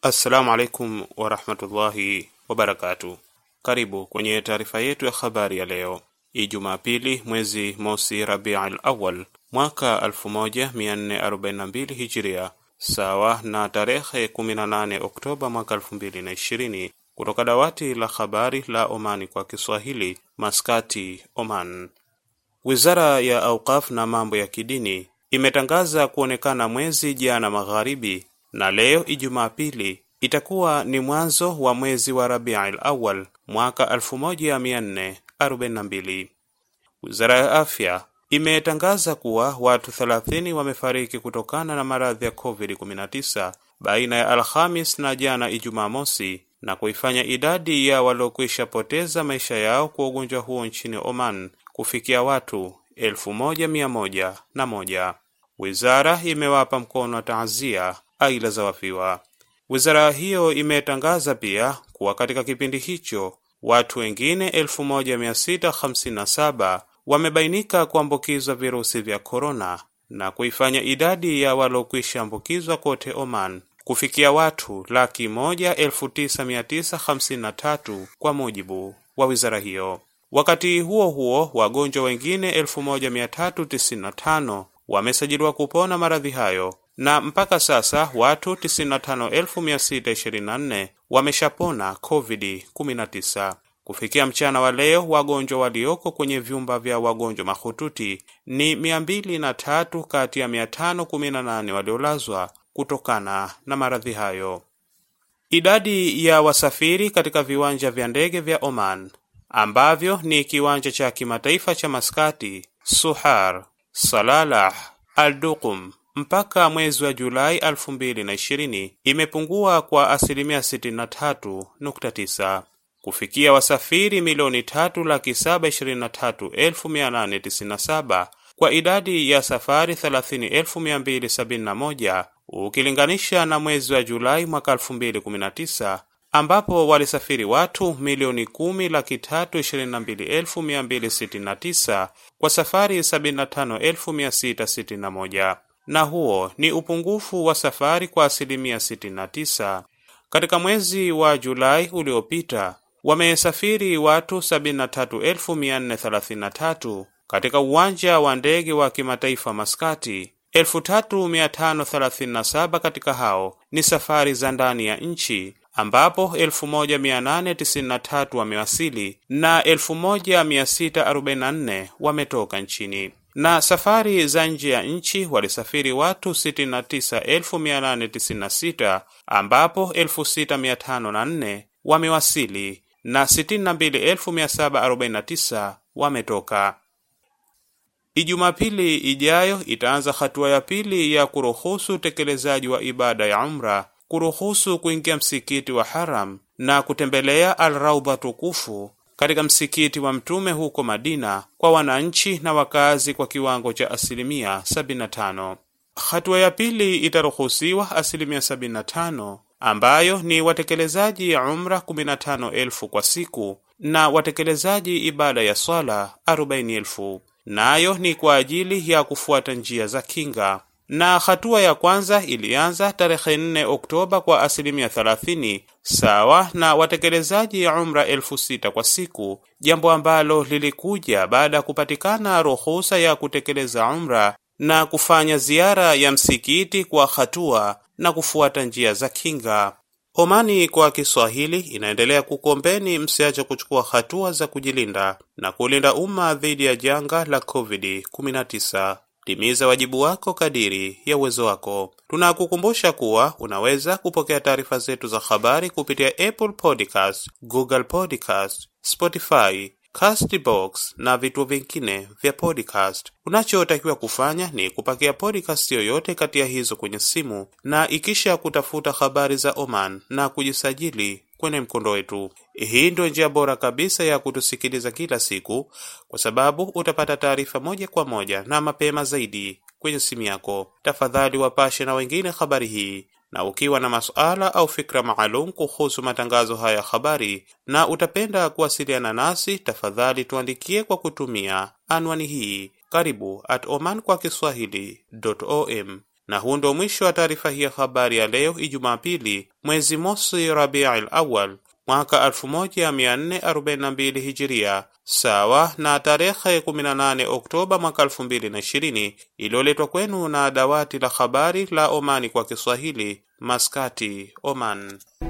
Assalamu alaikum warahmatullahi wabarakatu. Karibu kwenye taarifa yetu ya habari ya leo Ijumaa pili mwezi mosi Rabiul Awal mwaka 1442 Hijiria, sawa na tarehe 18 Oktoba mwaka 2020, kutoka dawati la habari la Omani kwa Kiswahili, Maskati, Oman. Wizara ya Auqaf na mambo ya kidini imetangaza kuonekana mwezi jana magharibi na leo Ijumaa pili itakuwa ni mwanzo wa mwezi wa Rabiul Awal mwaka 1442. Wizara ya Afya imetangaza kuwa watu 30 wamefariki kutokana na maradhi ya COVID-19 baina ya Alhamis na jana Ijumaa mosi na kuifanya idadi ya waliokwisha poteza maisha yao kwa ugonjwa huo nchini Oman kufikia watu elfu moja mia moja na moja. Wizara imewapa mkono wa taazia aila za wafiwa. Wizara hiyo imetangaza pia kuwa katika kipindi hicho watu wengine 1657 wamebainika kuambukizwa virusi vya korona na kuifanya idadi ya waliokwisha ambukizwa kote Oman kufikia watu laki moja elfu tisa mia tisa hamsini na tatu kwa mujibu wa wizara hiyo. Wakati huo huo, wagonjwa wengine 1395 wamesajiliwa kupona maradhi hayo na mpaka sasa watu 95624 wameshapona COVID-19. Kufikia mchana wa leo, wagonjwa walioko kwenye vyumba vya wagonjwa mahututi ni 203 kati ya 518 waliolazwa kutokana na maradhi hayo. Idadi ya wasafiri katika viwanja vya ndege vya Oman ambavyo ni kiwanja cha kimataifa cha Maskati, Suhar, Salalah, Al-Duqum mpaka mwezi wa Julai 2020 imepungua kwa asilimia 63.9 kufikia wasafiri milioni tatu laki saba ishirini na tatu elfu mia nane tisini na saba kwa idadi ya safari thelathini elfu mia mbili sabini na moja ukilinganisha na mwezi wa Julai mwaka 2019 ambapo walisafiri watu milioni kumi laki tatu ishirini na mbili elfu mia mbili sitini na tisa kwa safari sabini na tano elfu mia sita sitini na moja na huo ni upungufu wa safari kwa asilimia 69. Katika mwezi wa Julai uliopita wamesafiri watu 73433 katika uwanja wa ndege wa kimataifa Maskati. 3537 katika hao ni safari za ndani ya nchi ambapo 1893 wamewasili na 1644 wametoka nchini na safari za nje ya nchi walisafiri watu 69896 ambapo 6504 wamewasili na 62749 wametoka. Ijumapili ijayo itaanza hatua ya pili ya kuruhusu utekelezaji wa ibada ya umra, kuruhusu kuingia msikiti wa Haram na kutembelea Al-Raudha tukufu katika msikiti wa Mtume huko Madina kwa wananchi na wakazi kwa kiwango cha asilimia 75. Hatua ya pili itaruhusiwa asilimia 75, ambayo ni watekelezaji umra 15,000 kwa siku na watekelezaji ibada ya swala 40,000, nayo ni kwa ajili ya kufuata njia za kinga na hatua ya kwanza ilianza tarehe 4 Oktoba kwa asilimia 30 sawa na watekelezaji umra elfu sita kwa siku, jambo ambalo lilikuja baada ya kupatikana ruhusa ya kutekeleza umra na kufanya ziara ya msikiti kwa hatua na kufuata njia za kinga. Omani kwa Kiswahili inaendelea kukombeni msiache kuchukua hatua za kujilinda na kulinda umma dhidi ya janga la COVID-19. Timiza wajibu wako kadiri ya uwezo wako. Tunakukumbusha kuwa unaweza kupokea taarifa zetu za habari kupitia Apple Podcast, Google Podcast, Spotify, Castbox na vituo vingine vya podcast. Unachotakiwa kufanya ni kupakia podcast yoyote kati ya hizo kwenye simu na ikisha kutafuta habari za Oman na kujisajili kwenye mkondo wetu. Hii ndio njia bora kabisa ya kutusikiliza kila siku, kwa sababu utapata taarifa moja kwa moja na mapema zaidi kwenye simu yako. Tafadhali wapashe na wengine habari hii, na ukiwa na masuala au fikra maalum kuhusu matangazo haya ya habari na utapenda kuwasiliana nasi, tafadhali tuandikie kwa kutumia anwani hii karibu at oman kwa kiswahili.om Na huu ndo mwisho wa taarifa hii ya habari ya leo Ijumaa pili mwezi mosi Rabiul Awal mwaka 1442 Hijiria, sawa na tarehe 18 Oktoba mwaka 2020, iliyoletwa kwenu na dawati la habari la Omani kwa Kiswahili, Maskati, Oman.